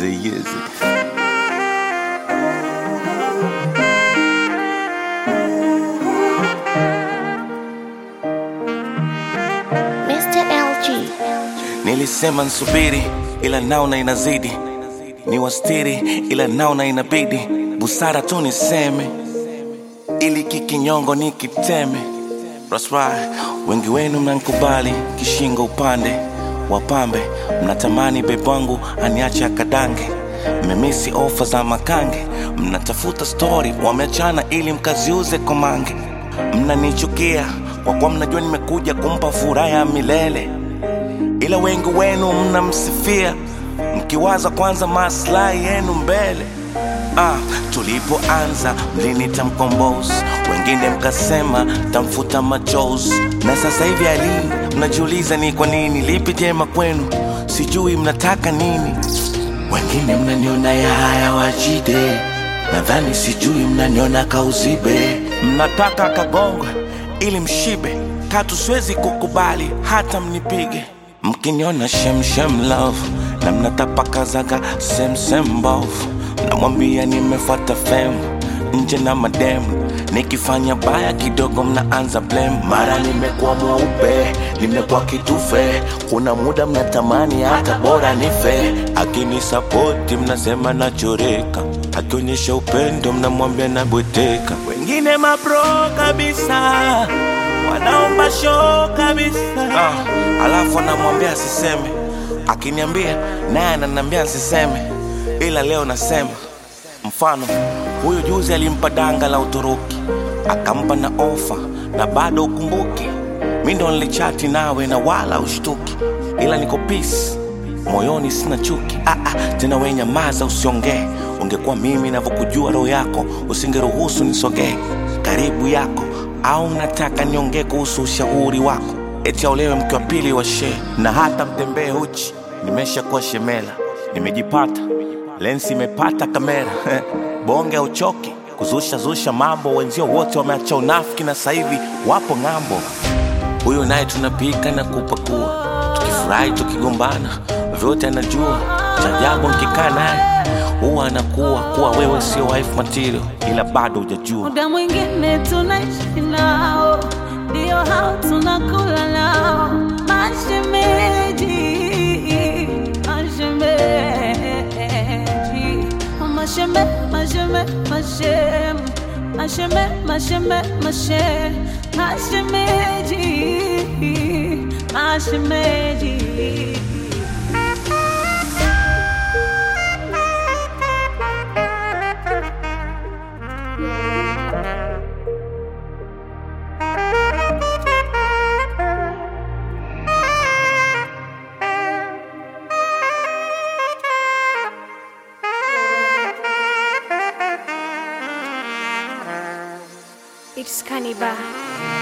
Easy, easy. Mr. LG. Nilisema nsubiri, ila naona inazidi, ni wastiri, ila naona inabidi, busara tu niseme, ili kikinyongo nikiteme. That's right. Wengi wenu mnankubali kishingo upande wapambe, mnatamani bebu wangu aniache akadange, mmemisi ofa za makange, mnatafuta stori wameachana ili mkaziuze komange, mnanichukia kwa kuwa mnajua nimekuja kumpa furaha ya milele ila wengi wenu mnamsifia mkiwaza kwanza maslahi yenu mbele. Ah, tulipoanza mlinita mkombozi, wengine mkasema tamfuta machozi, na sasa hivi ali mnajiuliza ni kwa nini, lipi jema kwenu, sijui mnataka nini. Wengine mnaniona ya haya wajide, nadhani sijui mnaniona kauzibe, mnataka kagongwe ili mshibe, katu siwezi kukubali hata mnipige mkiniona shemshem love na mnatapakazaga semsem mbovu namwambia nimefuata fem nje na mademu nikifanya baya kidogo mnaanza blame mara nimekuwa mweupe nimekuwa kitufe kuna muda mnatamani hata bora nife akinisapoti mnasema nachoreka akionyesha upendo mnamwambia nabweteka wengine mapro kabisa wanaomba show kabisa ah, alafu anamwambia asiseme akiniambia naye ananiambia nsiseme ila leo nasema mfano huyu juzi alimpa danga la uturuki akampa na ofa na bado ukumbuki mi ndo nilichati nawe na wala ushtuki ila niko peace moyoni sina chuki ah, ah, tena we nyamaza usiongee ungekuwa mimi navyokujua roho yako usingeruhusu nisogee karibu yako au mnataka niongee kuhusu ushauri wako eti aolewe mke wa pili wa shee na hata mtembee uchi nimeshakuwa shemela nimejipata lensi imepata kamera bonge uchoki kuzusha zusha mambo wenzio wote wameacha unafiki na sasa hivi wapo ng'ambo huyu naye tunapika na kupakua tukifurahi tukigombana vyote anajua cha ajabu nkikaa naye huwa anakuwa kuwa wewe sio wife material ila bado hujajua muda mwingine tunaishi nao, ndio hao tunakula nao, mashemeji, mashemeji, masheme, masheme, mashem, masheme, masheme, mashe, mashemeji, mashemeji. It's Cannibal.